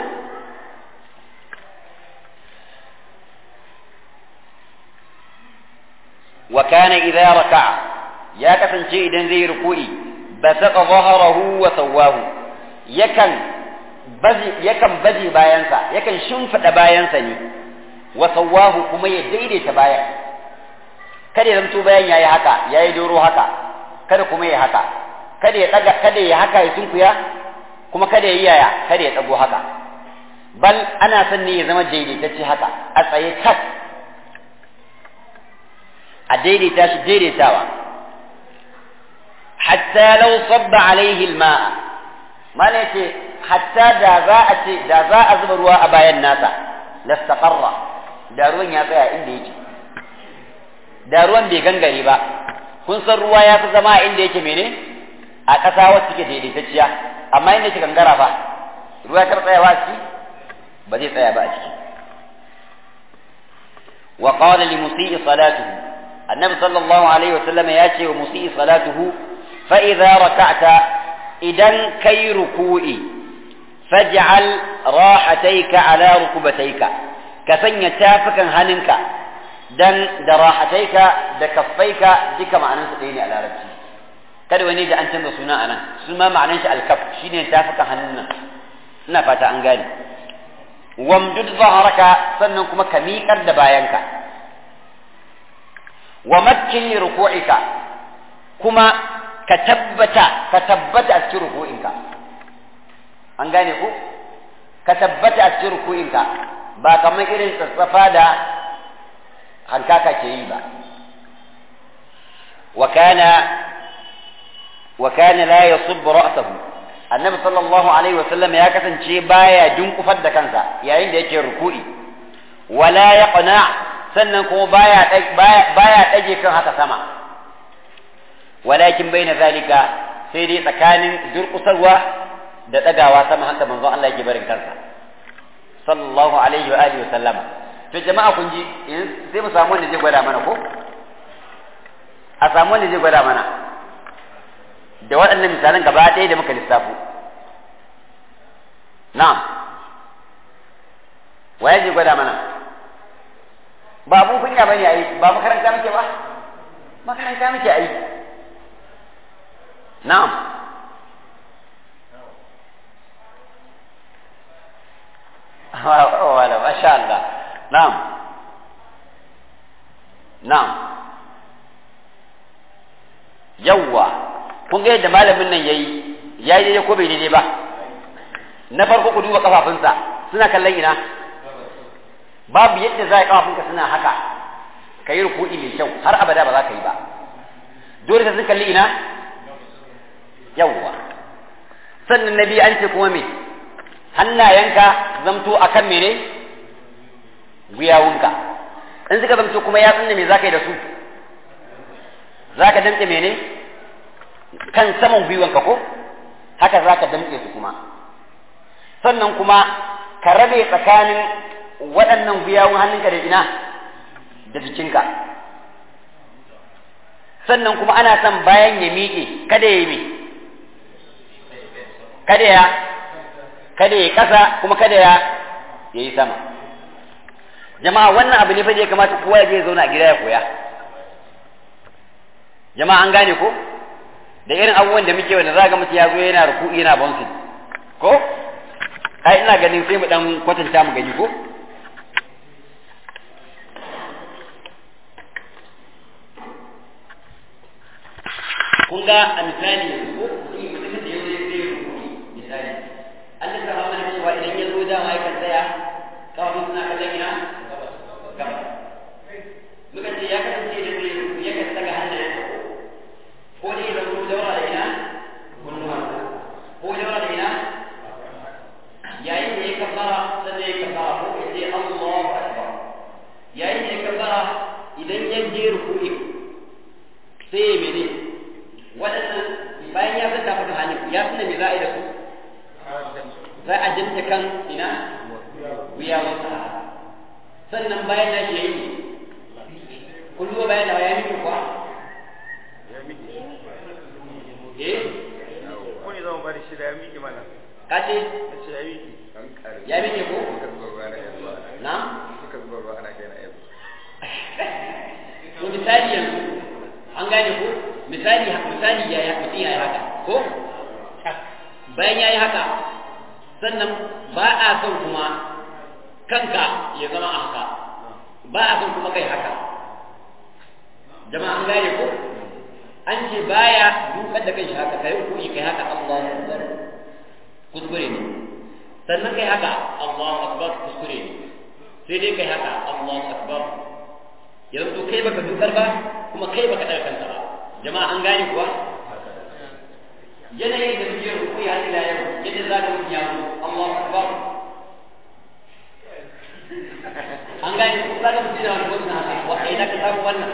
wa kana idza raka'a ya kasance idan zai ruku'i basaqa dhahrahu wa sawahu yakan bazi yakan baje bayansa yakan shimfida bayansa ne wa sawahu kuma ya daidaita bayan kada ya zamto bayan yayi haka yayi doro haka kada kuma ya haka kada ya daga kada ya haka ya sunkuya kuma kada ya yi yaya kada ya tsago haka bal ana son ne ya zama daidaitacce haka a tsaye tak a daidaita shi daidaitawa hatta law sabba alaihi alma'a mana yace hatta da za a ce da za a zuba ruwa a bayan nasa lastaqarra da ruwan ya tsaya inda yake da ruwan bai gangare ba kun san ruwa ya fi zama inda yake mene a ƙasa wacce take daidaitacciya amma inda yake gangara fa ruwa ya tsayawa a ciki ba zai tsaya ba a ciki wa qala li musii salatuhu annabi sallallahu alaihi wasallam ya ce wa musii salatuhu fa idza raka'ta idan kai ruku'i faj'al rahatayka ala rukubatayka ka sanya tafukan hannunka dan da rahataika da kaffaika duka ma'anansu ɗaya ne a larabci kada wani da an canza suna anan su ma ma'anan shi alkaf shine tafukan hannun nan ina fata an gane wamdud zaharaka sannan kuma ka miƙar da bayanka wa makkin ruku'ika kuma ka tabbata ka tabbata a cikin ruku'inka an gane ku ka tabbata a cikin ruku'inka ba kamar irin tsatsafa da hankaka ke yi ba wa kana wa kana la yasub ra'sahu annabi sallallahu alaihi wa sallam ya kasance baya dunkufar da kansa yayin da yake ruku'i wala yaqna sannan kuma baya baya dage kan haka sama walakin baina zalika sai dai tsakanin durkusarwa da dagawa sama haka manzo Allah yake barin kansa sallallahu alaihi wa alihi wa sallama to jama'a kun ji sai mu samu wanda zai gwada mana ko a samu wanda zai gwada mana da waɗannan misalan gaba ɗaya da muka lissafo na'am waye zai gwada mana ba abun kunya bane ayi ba makaranta muke ba makaranta muke ayi na'am wala masha Allah na'am na'am yawwa kun ga yadda malamin nan yayi yayi daidai ko bai daidai ba na farko ku duba kafafunsa suna kallon ina babu yadda za a kafafunka suna haka ka yi ruku'i mai kyau har abada ba za ka yi ba dole sai sun kalli ina yawwa sannan na biyu an ce kuma me hannayenka zamto akan mene guyawunka in suka zamto kuma yatsun da me zaka yi da su zaka damke mene kan saman gwiwanka ko haka zaka damke su kuma sannan kuma ka rabe tsakanin waɗannan guyawun hannunka da ina da jikinka sannan kuma ana son bayan ya miƙe kada ya yi me kada ya kada ya ƙasa kuma kada ya ya yi sama jama'a wannan abu ne fa da ya kamata kowa ya je ya zauna a gida ya koya jama'a an gane ko da irin abubuwan da muke wanda za ga mutum ya zo yana ruku'i yana bouncing ko ai ina ganin sai mu dan kwatanta mu gani ko kun ga a misali yanzu ko mutum da yau zai zai rukuni misali an da sama mana cewa idan ya zo dama ya kan tsaya kawai suna kallon ina gaba muka ce ya kasance da zai rukuni ya kan daga hannayen ko ne ya zama daura da ina kunnuwansa ko daura da ina yayin da ya kabbara sannan ya kabbara ko ya ce Allahu akbar yayin da ya kabbara idan ya je rukuni sai ya mene waɗannan bayan ya zanta maka hannun ya suna me za a yi da su za a jinta kan ina wuya wata sannan bayan na shi yayi kun duba bayan da ya miki kuwa eh ko ne zama bari shi da ya miƙe mana ka ce ce ya miƙe ya miki ko suka zuba ruwa na yanzu na suka zuba ruwa ana kai na yanzu to misali yanzu an gane ko misali misali ya ya mutum ya yi haka ko bayan ya yi haka sannan ba a son kuma kanka ya zama a haka ba a son kuma kai haka jama'a an gane ko an ce baya dukar da kai shi haka kai hukumi kai haka Allahu akbar kuskure ne sannan kai haka Allahu akbar kuskure ne sai dai kai haka Allahu akbar yanzu kai baka dukar ba kuma kai baka daga kanka ba jama'a an gane kuwa yanayin da muke ruku ya ila yau yadda za ka mutum ya zo Allahu akbar an gane ko za ka mutum da wani gwamna haka wa kai da ka samu wannan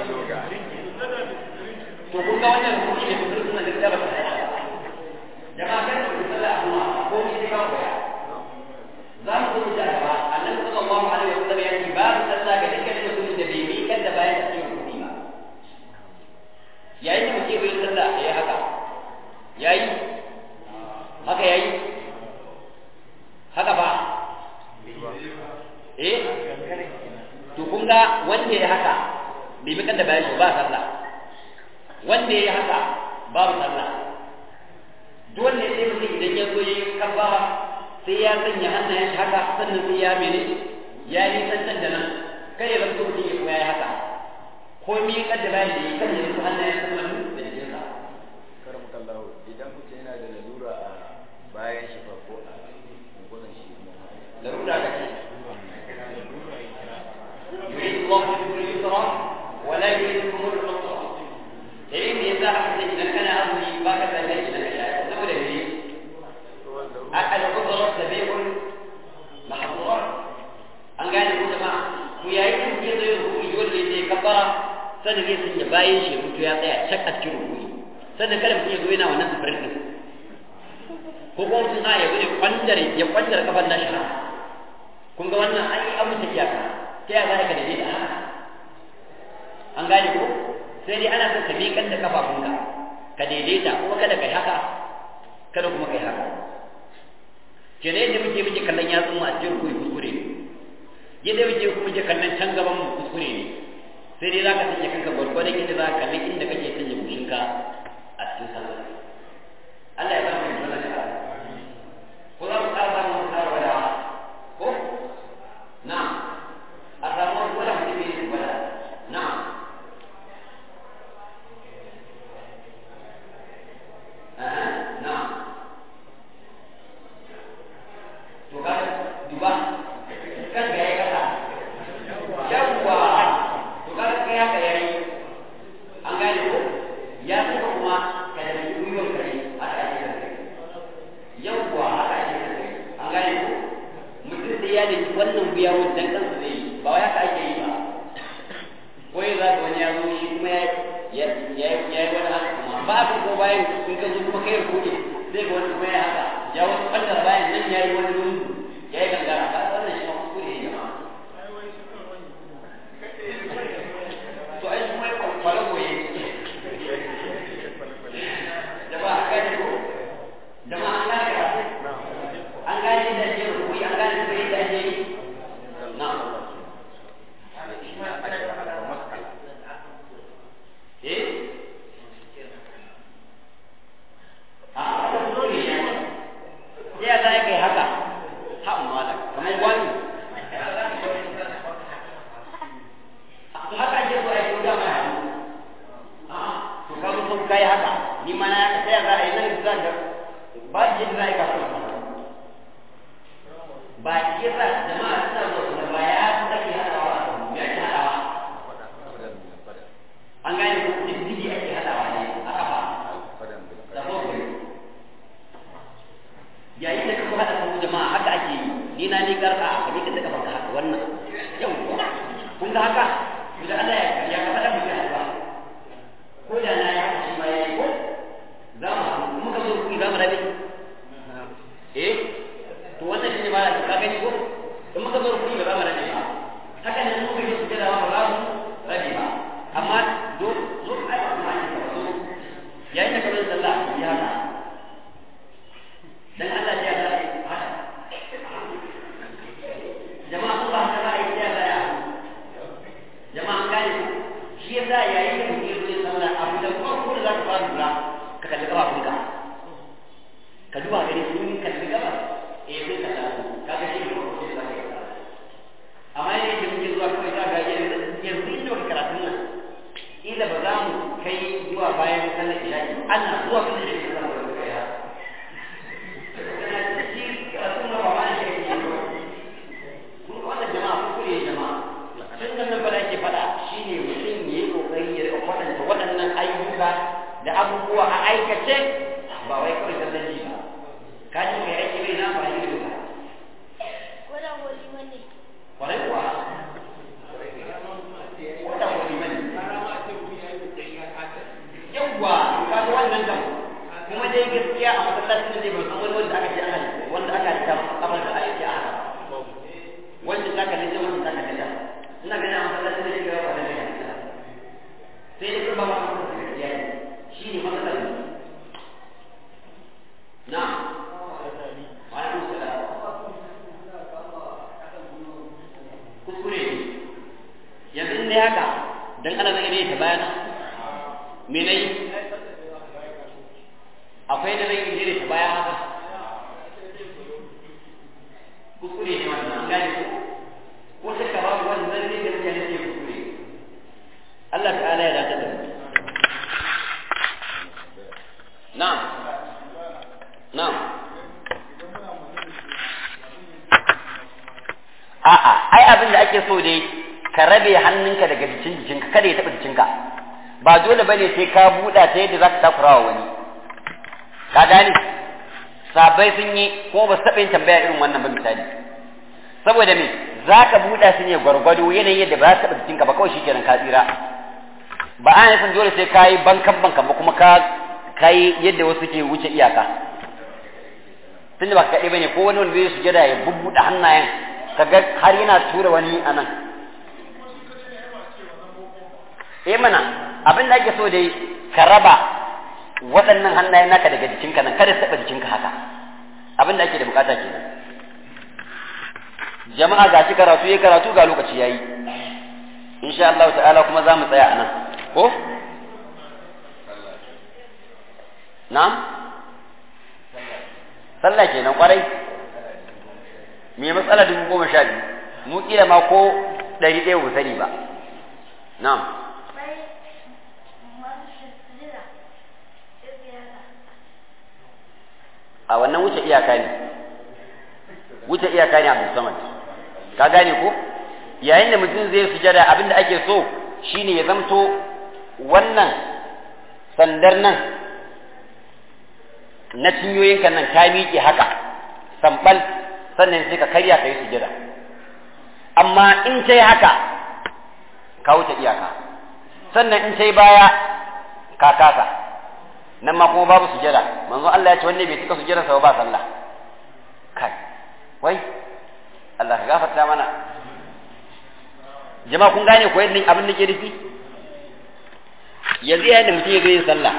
to kun ga wannan ruku ne kun suna da kitaba jama'a kan ku sallah amma ko ni ka koya za mu zo da gaba annabi sallallahu alaihi wasallam ya ce babu sallah ga dukkan mutumin da bai miƙar da bayan cikin rukuni ba yayin da mutum bai sallah ya yi haka yayi haka yayi haka ba eh to kun ga wanda ya haka bai miƙar da bayan shi ba sallah wanda ya haka babu sallah dole sai mutum idan ya zo yi kabbara sai ya sanya hannayen shi haka sannan sai ya mene ya yi tantan da nan kai ya zanto mutum ya kuma ya yi haka ko mi kaddara da yi kan ya zanto hannayen shi sannan da jikinsa karam kallahu idan mutum yana da lalura a bayan shi fa ko a gudan shi kuma larura ka ce يريد الله بكم اليسر ولا يريد بكم العسر dalilin da ya sa aka ce idan kana azumi ba ka tsaye idan ka shaye saboda me al-qudra tabi'un mahdhur an gane ko jama'a ku yayi kun ke zai rubuci dole ne kabbara sannan zai sanya bayan shi mutu ya tsaya cak a cikin rubuci sannan kada mutum ya zo yana wannan sifirin din ko kuma mutum a ya zo ya kwandare ya kwandare kafan nashi haka kun ga wannan an yi abu ta iyaka ta yaya za ka daidaita haka an gane ko sai dai ana son ka miƙar da kafafunka ka daidaita kuma kada kai haka kada kuma kai haka kenan yadda muke muke kallon yatsun mu a cikin kuyi kuskure ne yadda muke kuma muke kallon can gaban mu kuskure ne sai dai zaka sanya kanka gwargwadon yadda za ka kalli inda kake sanya bushinka a cikin sallah Allah ya bani mai sallah da ko za mu ƙara samun wata wada ko na a samu wani wada mutum ne wada na نعم وقال duba kan ga ya kasa yawwa to ka ga ya ka yayi an gane ko ya saka kuma ka da gwiwar kare sai ya dace wannan biya wajen kansa zai yi ba wai haka ake yi ba ko ya zaga wani ya zo shi kuma ya ya ya yi wani haka kuma ba a ko bayan in ka zo kuma kai rukuɗe zai ga wani kuma ya haka ya wani ɓangar bayan nan ya yi wani lungu ya yi gangara ba wannan shi ma kuskure ne jama'a to ai kuma kwale goye jama'a an gane ko jama'a an gane ka an gane da ake rukuni an gane da yadda ake yi na eh a haka zo ne ya ya za ka yi haka ha mala kamar wani haka ake so a yi kuda mai hannu to ka zo sun kai haka ni ma na sai za a yi nan za ga ba shi yadda za a yi kafin ba shi yasa jama'a suna zo su ba ya fi ake haɗawa a kan ya ake haɗawa an gane ko diddigi ake haɗawa ne a kafa da kofuri yayin da kuma haɗa kan jama'a haka ake yi ni na ni karka ka ni ka daga baka haka wannan yau kun ga haka da Allah ya ya ka faɗa mutum ba ko da na ya shi ma yayi ko za mu haɗu muka zo ku za mu rabe eh to wannan shine ba ka gani ko in muka zo ku ba za mu rabe ba haka ne muka yi sujada ba za mu rabe ba amma do zo ai ba ma ne zo yayin da kamar sallah ya haka dan Allah ya ga haka jama'a ku ba haka ba ai ya ga ya jama'a gane shi yasa yayin da mutum zai sallah abu da kuma ko da zaka fara lura ka kalli kafafunka ka duba gani sun kalli gaba eh sai ka tafi kaga shi ne ko sai zaka yi amma yayin da muke zuwa kawai ka ga yanzu yanzu inda wani karatun nan ila ba za mu kai zuwa bayan sallar isha'i ana zuwa kan shi da zama da kai ha shi karatun nan ba ma shi ne wannan jama'a kuskure jama'a tun da nan bala ke faɗa shine mutum ya yi ƙoƙari ya riƙa kwaɗanta waɗannan ayyuka da abubuwa a aikace ba wai kawai sallan ji ba ka ji kai aiki bai na ba yi da kwarai kuwa wata wani mani yawwa ka ga wannan kam kuma dai gaskiya a masallacin da zai ban san wani wanda aka ce ana wanda aka ta kafar da aiki a haka wanda ta kalli can wanda ta kalli can ina ganin a masallacin da shiga ba da ne sai dai kuma ba ma da gaskiya ne shi ne matsalar mu na wa alaikum salam kuskure ne yanzu in dai haka dan ana zai ne ta bayana me nayi akwai da zai je ta baya haka kuskure ne wannan an gane ko ko sai ka babu wannan ne da mutane ke kuskure Allah ta'ala ya dace da mu na'am na'am a'a ai abin da ake so dai ka rabe hannunka daga jikin jikinka kada ya taɓa jikinka ba dole bane sai ka buɗa ta yadda za ka takura wa wani ka gane sabai sun yi kuma ba su taɓa yin tambaya irin wannan ba misali saboda me za ka buɗa su ne gwargwado yanayin yadda ba za su taɓa jikinka ba kawai shikenan ka tsira ba a nufin dole sai ka yi bankan bankan ba kuma ka kai yadda wasu ke wuce iyaka tunda ba ka kaɗai bane ko wani wanda zai sujada ya bubbuɗe hannayen kaga har yana tura wani a nan eh mana abin da ake so dai ka raba waɗannan hannayen naka daga jikinka nan kada su taɓa jikinka haka abin da ake da bukata kenan jama'a ga shi karatu yayi karatu ga lokaci yayi insha Allah ta'ala kuma za mu tsaya a nan ko na'am sallah kenan kwarai me matsala dubu goma sha biyu mu kila ma ko ɗari ɗaya ba sani ba na'am a wannan wuce iyaka ne wuce iyaka ne abu samad ka gane ko yayin da mutum zai sujada abin da ake so shine ya zamto wannan sandar nan na cinyoyinka nan ta miƙe haka sambal sannan sai ka karya ka yi sujada amma in ta yi haka ka wuce iyaka sannan in ta yi baya ka kasa nan ma kuma babu sujada manzo Allah ya ce wanne bai cika sujada sa ba sallah kai wai Allah ka gafarta mana jama'a kun gane ko yadda abin da ke nufi yanzu yayin da mutum ya zo yin sallah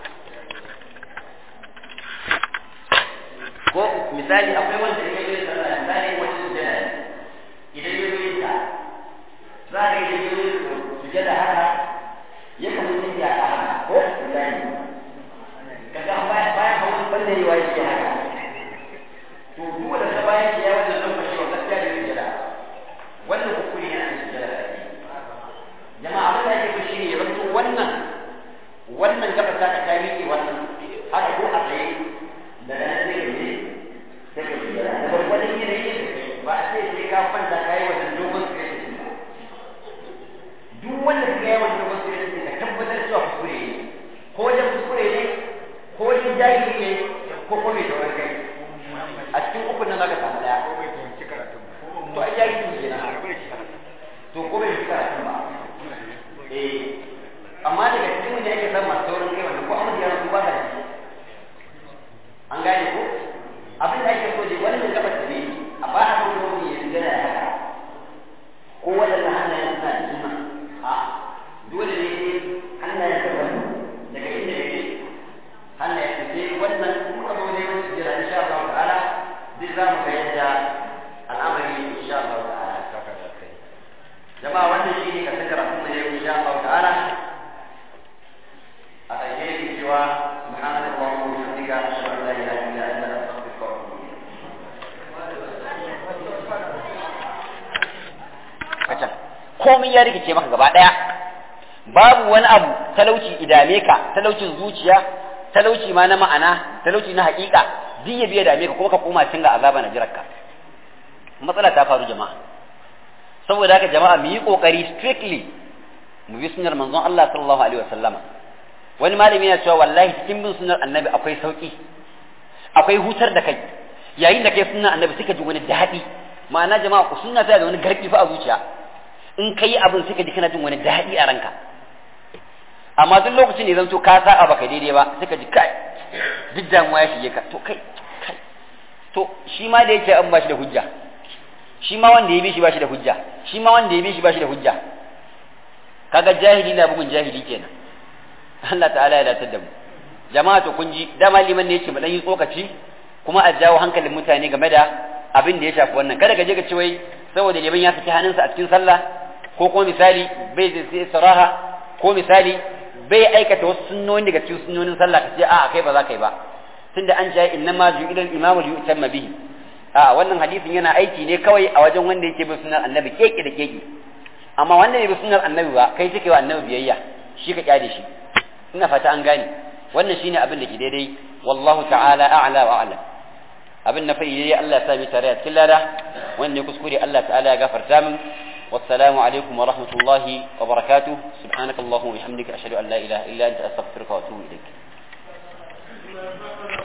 ko misali akwai wanda ya zo yin sallah misali wani sujada idan ya zo yin ta za ka yi da yin sujada haka ya kamar yin ya haka ko misali kaga bayan bayan hawan banda yi wa yake haka to duk wanda ta bayan ya wannan lokaci wa gaskiya da sujada wannan hukumi yana da sujada da ake jama'a abin da ake so shine ya zanto wannan wannan gaba ta ta miƙe wannan haka ko a tsaye daga nan sai ka je sai ka sujada da gwargwadon yanayin da kai ba a sai sai ka kwanta ka yi wannan dogon stretching ba duk wanda ka yi wannan dogon stretching ka tabbatar cewa kuskure ne ko wajen kuskure ne ko wajen jahili ne ko ko mai taurin kai a cikin ukun nan zaka samu daya to ai jahili ne kenan to ko bai fi karatun ba eh amma daga cikin wanda ake samun masu taurin kai wannan ko amma da yaran ba da shi an gane ko abin da ake so dai wani da gaba da ne a ba a kan wani ya gana ya haka ko waɗannan hannayen suna da jima a dole ne hannayen ta wani daga inda yake hannayen ta sai wannan muka zo ne wani jira insha Allah ta'ala duk za mu ga yadda al'amari insha Allah ta'ala jama'a wannan shi ne ka saka rafu ne insha Allah ta'ala a ƙarshe yake cewa subhanaka allahumma wa bihamdika ashhadu an la ilaha illa anta astaghfiruka wa atubu ilayk komai ya rikice maka gaba daya babu wani abu talauci idame ka talaucin zuciya talauci ma na ma'ana talauci na haƙiƙa duk ya biya dame ka kuma ka koma cin ga azaba na jirarka matsala ta faru jama'a saboda haka jama'a mu yi kokari strictly mu bi sunnar manzon Allah sallallahu alaihi wasallama wani malami yana cewa wallahi cikin bin sunnar annabi akwai sauki akwai hutar da kai yayin da kai sunnar annabi suka ji wani daɗi ma'ana jama'a ku sunna ta da wani garbi fa a zuciya in kai abin suka ji kana jin wani daɗi a ranka amma duk lokacin da zan so ka sa'a baka daidai ba suka ji kai duk damuwa ya shige ka to kai kai to shi ma da yake an ba shi da hujja shi ma wanda ya bi shi ba shi da hujja shi ma wanda ya bi shi ba shi da hujja kaga jahili na bugun jahili kenan Allah ta'ala ya datar da mu jama'a to kun ji dama liman ne yake mu dan yi tsokaci kuma a jawo hankalin mutane game da abin da ya shafi wannan kada ka je ka ce wai saboda liman ya saki hannunsa a cikin sallah ko kuma misali bai sai saraha ko misali bai aikata wasu sunnoni daga cikin sunnonin sallah ka ce a'a kai ba za ka yi ba tunda an ce innama ju'ila al-imamu li yutamma bihi a wannan hadisin yana aiki ne kawai a wajen wanda yake bin sunnar annabi keke da keke amma wanda bai bi sunnar annabi ba kai take wa annabi biyayya shi ka kyale shi ina fata an gane wannan shine abin da ke daidai wallahu ta'ala a'la wa a'lam abin na fa'i dai Allah ya sa mi tare a cikin lada wanda ya kuskure Allah ta'ala ya gafarta min wassalamu alaikum wa rahmatullahi wa barakatuh subhanakallahumma wa bihamdika ashhadu an la ilaha illa anta astaghfiruka wa atubu ilaik